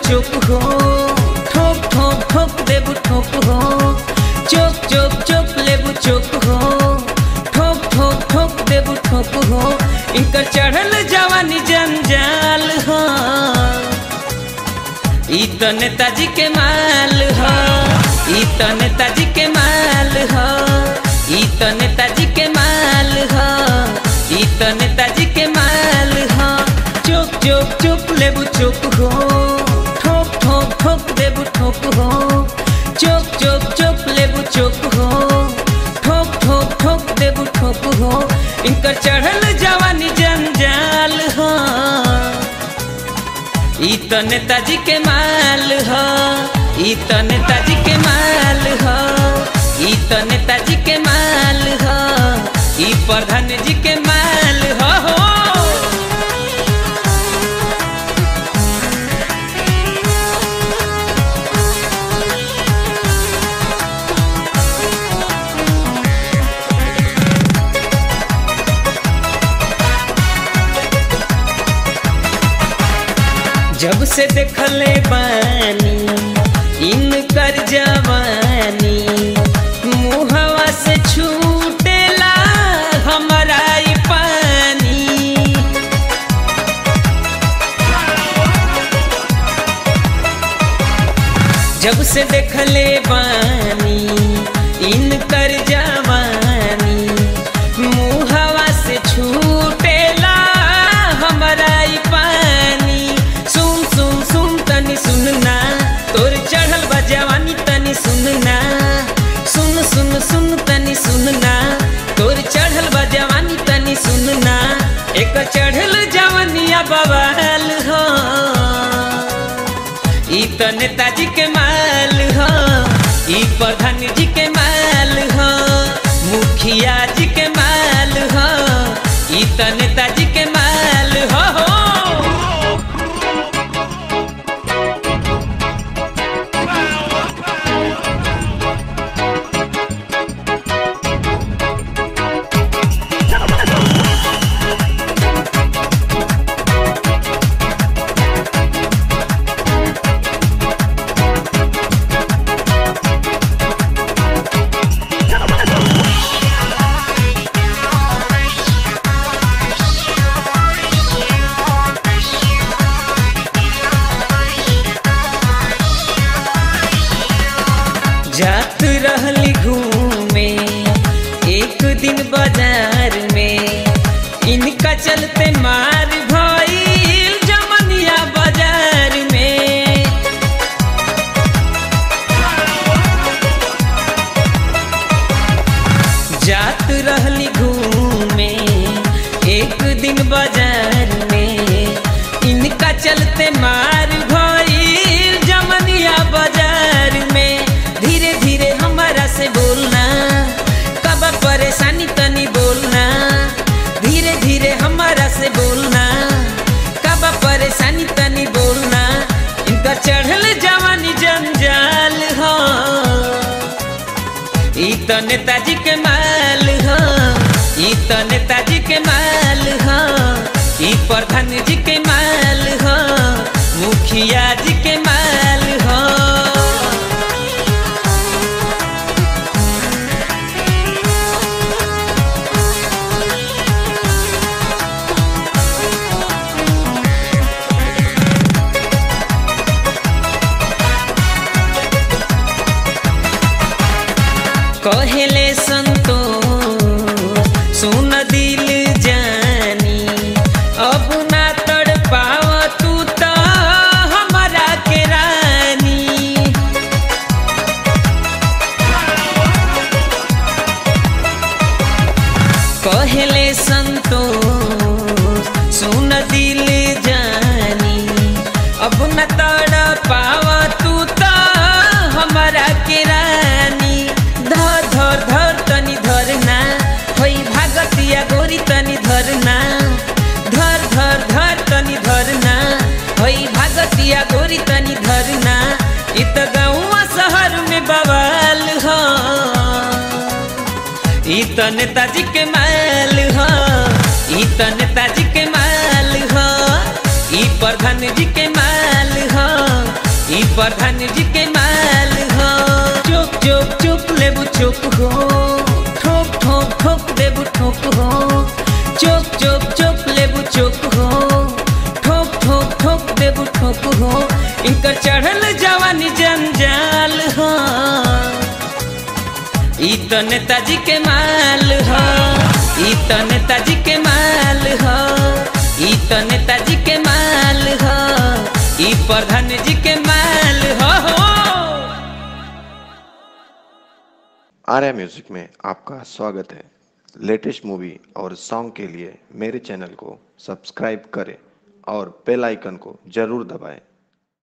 चुप हो ठोक ठोक ठोक देबू ठोक हो चुप चुप चुप लेबू चुप हो ठोक ठोक ठोक देबू ठोक हो इनकर चढ़ल जवानी जंजाल हो ई तो नेताजी के माल हो ई तो नेताजी के माल हो ई तो नेताजी के माल हो ई तो नेताजी के माल हो चुप चुप चुप लेबू चुप हो ठोक ठोक ठोक देबू ठोक हो चुप चुप चुप लेबू चुप हो ठोक ठोक ठोक देबू ठोक हो इनकर चढ़ल जवानी जंजाल हो ई तो नेताजी के माल हो ई तो नेताजी के माल हो ई तो नेताजी के माल हो ई प्रधान जी के माल हो, हो। जब से देखले बानी इनकर जवानी मुहवा से छूटेला हमारा ई पानी जब से देखले बानी इनकर जवानी मुहवा से छूटेला हमारा ई पानी सुन सुन सुन तनी सुनना तोर चढ़ल बा जवानी तनी सुनना सुन सुन सुन तनी सुनना तोर चढ़ल बा जवानी तनी सुनना एक चढ़ल जवानिया बवाल हो ई तो नेताजी के माल हो ई प्रधान जी के माल हो मुखिया जी के माल हो ई तो नेताजी के माल हो, हो। जात रहली घूमे एक दिन बाजार में इनका चलते मार भइल जमनिया बाजार में जात रहली घूमे एक दिन बाजार में इनका चलते मार भइल जमनिया बाजार में धीरे धीरे हमारा से बोलना कब परेशानी तनी बोलना धीरे धीरे हमारा से बोलना कब परेशानी तनी बोलना इनका चढ़ल जवानी जंजाल हो ई तो नेताजी के माल हो ई तो नेताजी के माल हो ई प्रधान जी के माल हो मुखिया जी के माल हो कहले संतोष सुन दिल जानी अब ना तड़ पाव तू तो हमारा के रानी कहले संतोष सुन दिल जानी अब न तड़ पाव तू तो हमारा के रानी धर धर धर तनी धरना होई भागतिया गोरी तनी धरना धर धर धर तनी धरना होई भागतिया गोरी तनी धरना इ त गाँव शहर में बवाल हो ई तो नेताजी के माल हो ई तो नेताजी के माल हो ई प्रधान जी के माल हो ई प्रधान जी के माल हो चुप चुप चुप लेबू चुप हो ठोक ठोक ठोक देबू ठोक हो चुप चुप चुप लेबू चुप हो ठोक ठोक ठोक देबू ठोक हो इनकर चढ़ल जवानी जंजाल हो ई तो नेताजी के माल हो ई तो नेताजी के माल हो ई तो नेताजी के माल हो ई प्रधान जी के माल हो, हो। आर्या म्यूजिक में आपका स्वागत है लेटेस्ट मूवी और सॉन्ग के लिए मेरे चैनल को सब्सक्राइब करें और बेल आइकन को जरूर दबाएं